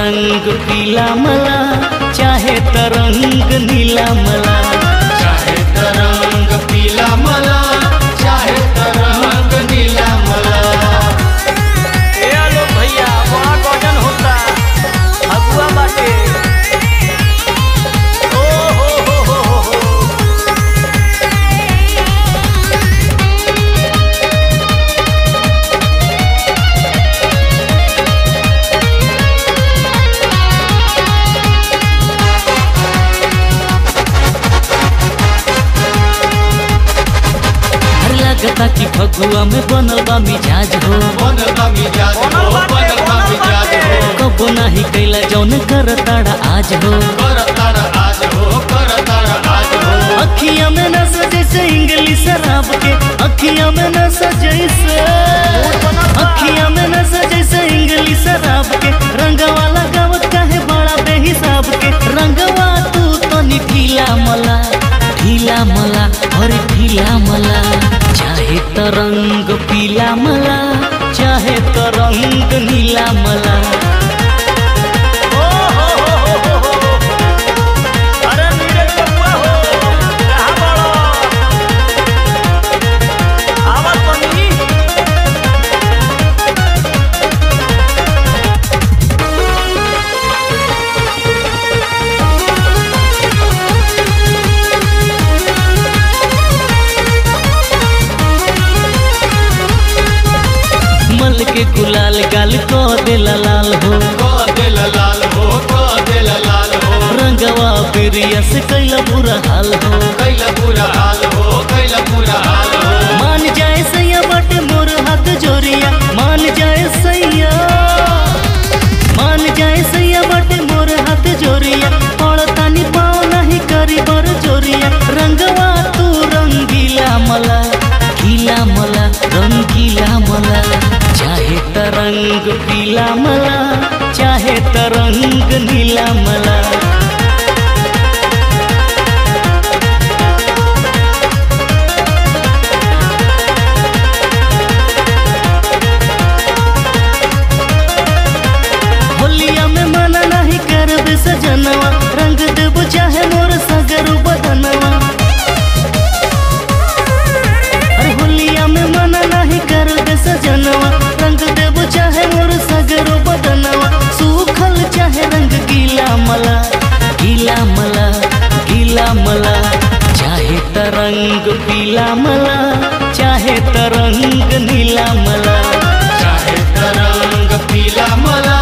रंग पीला मला चाहे तरंग नीला मला चाहे तरंग पीला मला चाहे तरंग नीला मला ए आलो भैया बड़ा गजन होता अगुआ बाटे ओ हो हो हो हो हो हर लगता कि फगुआ में बनल बा मिजाज हो बनल बा मिजाज हो बनल बा मिजाज हो कबो नाही कैला जौन कर ताड़ा आज हो कर तारा आज हो कर तारा आज हो अखिया में न जैसे इंग्लिश शराब के अखिया में न जैसे अखिया में न जैसे इंग्लिश शराब के रंगवा लगावत काहे बड़ा बेहिसाब के रंगवा तू तो ढीला मला ढीला मला और ढीला मला चाहे तरंग पीला मला चाहे तरंग नीला मला ओ हो हो हो हो हो अरे नीरे बबुआ हो कहाँ बड़ो आवत बनी मल के गुलाल गाल को देला लाल हो क दिल लाल हो क दिल लाल हो रंगवा बिरिया से कैला बुरा हाल हो कैला बुरा हाल हो कैला बुरा हाल हो मान जाए सैया बाटे मोर हाथ जोरिया मान जाए सैया मान जाए सैया बाटे मोर हाथ जोरिया और तानी पाँव नहीं करी बर जोरिया रंगवा तू रंगीला मला गीला मला रंगीला मला चाहे तरंग पीला मला चाहे तरंग नीला मला होलिया में मना नहीं करबे सजनवा रंग देबो चाहे मोर सगरू बदनवा अरे होलिया में मना नहीं करबे सजनवा रंग देबो चाहे मोर सगरू बदनवा सूखल चाहे रंग गीला मला गीला मला गीला मला चाहे तरंग पीला मला चाहे तरंग नीला मला चाहे तरंग पीला मला